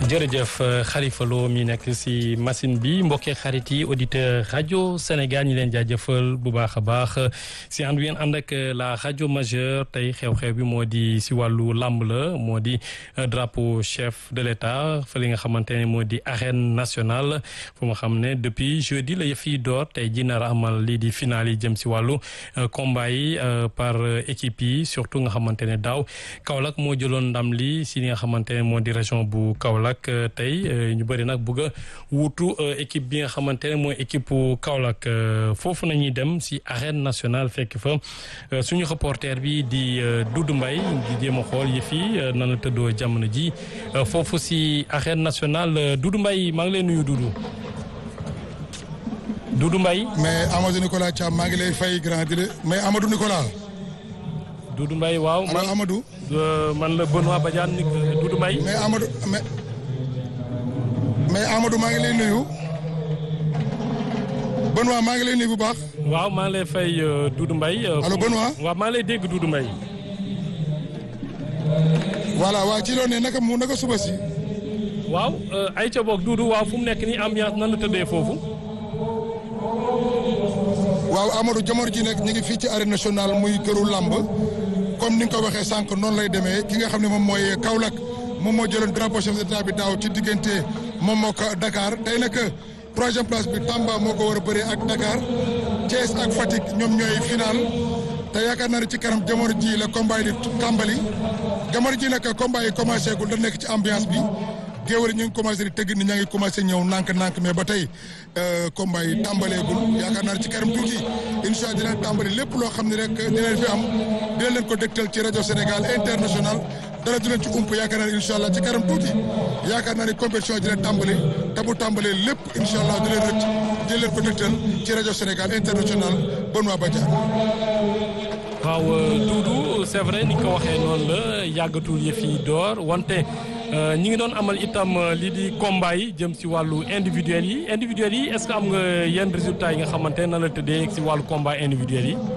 jërëjëf Khalifa Lo mi nekk si machine bi mbokkee xarit yi auditeur rajo Sénégal ñi leen jaajëfal bu baax a baax si ànd ngeen ànd ak la rajo majeure tey xew-xew bi moo di si wàllu làmb la moo di drapeau chef de l'état fa li nga xamante ne moo di arène nationale fu nga xam ne depuis jeudi la yëf yi door tey ji nar a amal lii di final yi jëm si wàllu combat yi par équipe yi surtout nga xamante ne daaw Kaolack moo jëloon ndam li si li nga xamante ne moo di région bu Kaolack tey ñu bëri nag bëgg a wuutu équipe bi nga xamante ne mooy équipe Kaolack foofu nañuy dem si arène nationale fekk fa suñu reporter bi di Doudou Mbaye di jéem a xool yëf yi nan la tëddoo jamono ji foofu si arène nationale Doudou Mbaye maa ngi lay nuyu Doudou. Doudou Mbaye. mais Amadou Nicolas Thiam maa ngi lay fay grand dire mais Amadou Nicolas. Doudou Mbaye waaw. allo Amadou. man la Benoît Badiane Doudou Mbaye. mais Amadou mais mais Amadou maa ngi lay nuyu. Benoît maa ngi lay nuyu bu baax. waaw maa ngi lay fay Doudou Mbaye. allo Benoît. waaw maa ngi lay dégg Doudou Mbaye. voilà waa ci loolu ne naka mu naka suba si. waaw ay ca boog Doudou waaw fu mu nekk nii ambiance nan la tëddee foofu. waaw Amadou jamono ji nekk ñu ngi fii ci arène nationale muy këru làmb comme ni nga ko waxee sànq noonu lay demee ki nga xam ne moom mooy Kaolack moom moo jëloon drapeau chef d'état bi daaw ci diggante moom moo ko Dakar tey nag troisième place bi Tamba moo ko war a bëree ak Dakar Thiès ak Fatick ñoom ñooy final te yaakaar naa ne ci kanam jamono ji la combat yi di tàmbali jamono ji nag combat yi commencé gul da nekk ci ambiance bi. géwél ñu ngi commencé di tëgg ni ñaa ngi commencé ñëw nànk-nànk mais ba tey combat yi tàmbaleegul yaakaar naa ci kanam tuuti incha allah dina tàmbali lépp loo xam ne rek dina fi am dina leen ko dégtal ci rajo Sénégal international dara du leen ci ump yaakaar naa ne incha allah ci kanam tuuti yaakaar naa ne compétition dina tàmbali te bu tàmbalee lépp incha allah di leen rëcc dina leen ko dégtal ci rajo Sénégal international Benoît Badiane. waaw Doudou c'est vrai ni ko waxee noonu la yàggatul yëf yi door wante. ñi ngi doon amal itam lii di combat yi jëm si wàllu individuel yi individuel yi est-ce que am nga yenn résultats yi nga xamante ne na la tëddee si wàllu combat individuel yi.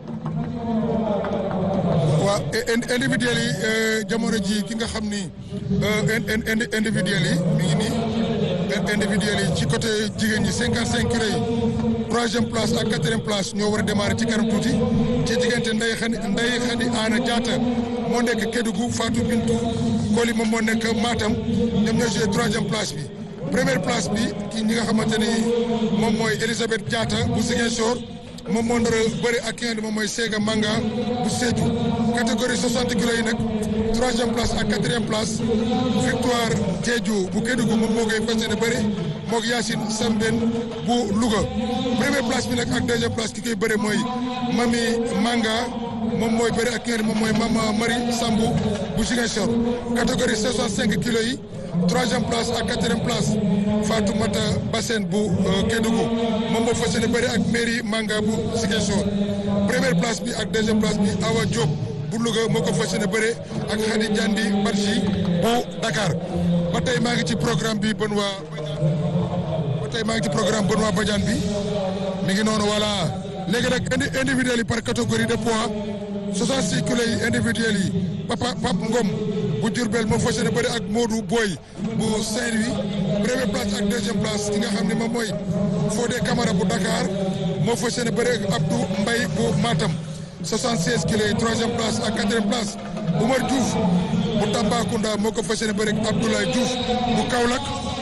waaw individuel yi jamono ji ki nga xam ni individuel yi mi ngi nii individuel yi ci côté jigéen ñi cinquante cinq kilos yi troisième place ak quatrième place ñoo war a démarrer ci kanam tuuti ci diggante Ndeye Khady Ndeye Khady Ana Diatta moo nekk Kédougou Fatou Bintou Koli moom moo nekk Matam ñoom ñoo joué troisième place bi première place bi ki ñi nga xamante ni moom mooy Elisabeth Diatta bu Ziguinchor moom moo nar a bëri ak ki nga xam ne moom mooy Sega Manga bu Sédhiou catégorie 60 kilos yi nag troisième place ak quatrième place Victoire Diédhiou bu Kédougou moom moo koy fas yéene bëri moog Yacine Sambène bu Louga première place bi nag ak deuxième place ki koy bëri mooy Mami Manga moom mooy bëri ak ki nga xam ne moom mooy Mama Marie Sambou bu Ziguinchor catégorie 65 kilos yi troisième place ak quatrième place Fatoumata Bassène bu Kédougou moom moo fas yéene bëri ak Mairie Manga bu Ziguinchor première place bi ak deuxième place bi Awa Diop bu Louga moo ko fas yéene bëri ak Khady Diandi Badji bu Dakar ba tey maa ngi ci programme bi Benoît Badiane ba tey maa ngi ci programme Benoît Badiane bi mi ngi noonu voilà léegi nag indi individuel yi par catégorie de poids 66 kilos yi individuel yi Papa Pape Ngom bu Diourbel moo fas yéene bëri ak Modou Boy bu Saint-Louis première place ak deuxième place ki nga xam ne moom mooy Fodé Camara bu Dakar moo fas yéene bëri ak Abdou Mbaye bu Matam 76 kilos yi troisième place ak quatrième place Oumar Diouf bu Tambacounda moo ko fas yéene bëri ak Abdoulaye Diouf bu Kaolack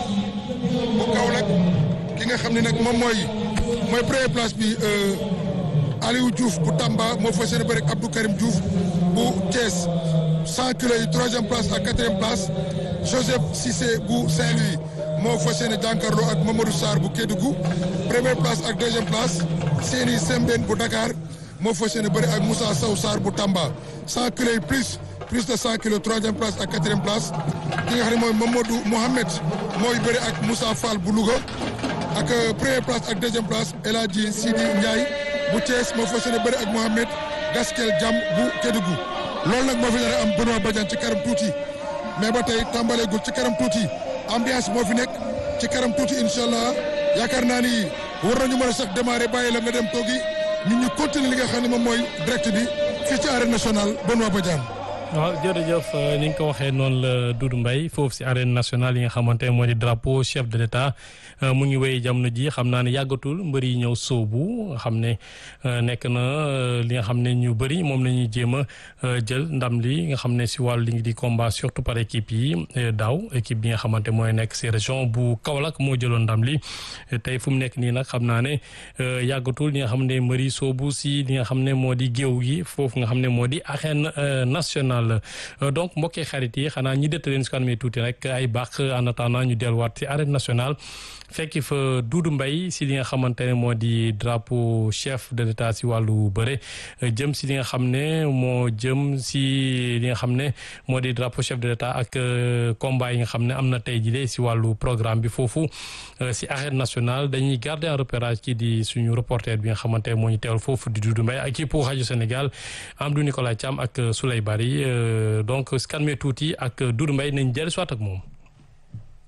bu Kaolack ki nga xam ne nag moom mooy mooy première place bi Aliou Diouf bu Tamba moo fas yéene bëri ak Abdou Karim Diouf bu Thiès 100 kilos yi troisième place ak quatrième place Joseph Cissé bu Saint-Louis moo fas yéene jànkarloo ak Mamadou Sarr bu Kédougou première place ak deuxième place Séni Sembène bu Dakar moo fas yéene bëri ak Moussa Sow Sarr bu Tamba 100 kilos yi plus plus de 100 kilos troisième place ak quatrième place ki nga xam ne mooy Mamadou Mohamed mooy bëri ak Moussa Fall bu Louga ak première place ak deuxième place El Hadji Sidi Ndiaye bu Thiès moo fas yéene bëri ak Mohamed Gaskel Jam bu Kédougou loolu nag moo fi nar a am Benoît Badiane ci kanam tuuti mais ba tey tàmbaleegul ci kanam tuuti ambiance moo fi nekk ci kanam tuuti incha allah yaakaar naa ni war nañu mën a sax démarrer bàyyi la nga dem toogi ñun ñu continuer li nga xam ne moom mooy direct bi fii ci arène nationale Benoît Badiane. waaw jërëjëf ni nga ko waxee noonu la Doudou Mbaye foofu si arène nationale yi nga xamante ne moo di drapeau chef de l'État mu ngi wéy jamono ji xam naa ne yàggatul mbër yi ñëw soobu nga xam ne nekk na li nga xam ne ñu bëri moom la ñuy jéem a jël ndam li nga xam ne si wàllu li ngi di combat surtout par équipe yi daaw équipe bi nga xamante mooy nekk si région bu Kaolack moo jëloon ndam li tey fu mu nekk nii nag xam naa ne yàggatul li nga xam ne mbër yi soobu si li nga xam ne moo di géew gi foofu nga xam ne moo di arène nationale donc mbokkee xarit yi xanaa ñi dëtt leen su ko amee tuuti rek ay baax en attendant ñu delluwaat ci arène nationale fekki fa Doudou Mbaye si li nga xamante ne moo di drapeau chef de l'état si wàllu bëre jëm si li nga xam ne moo jëm si li nga xam ne moo di drapeau chef de l'état ak combat yi nga xam ne am na tey jii si wàllu programme bi foofu si arène nationale dañuy garder en repérage ci di suñu reporter bi nga xamante ne moo ñu teewal foofu di Doudou Mbaye ak pour rajo Sénégal Amadou Nicolas Thiam ak Souley Bari donc scanme tuuti ak Doudou Mbaye nañ dellu soit ak moom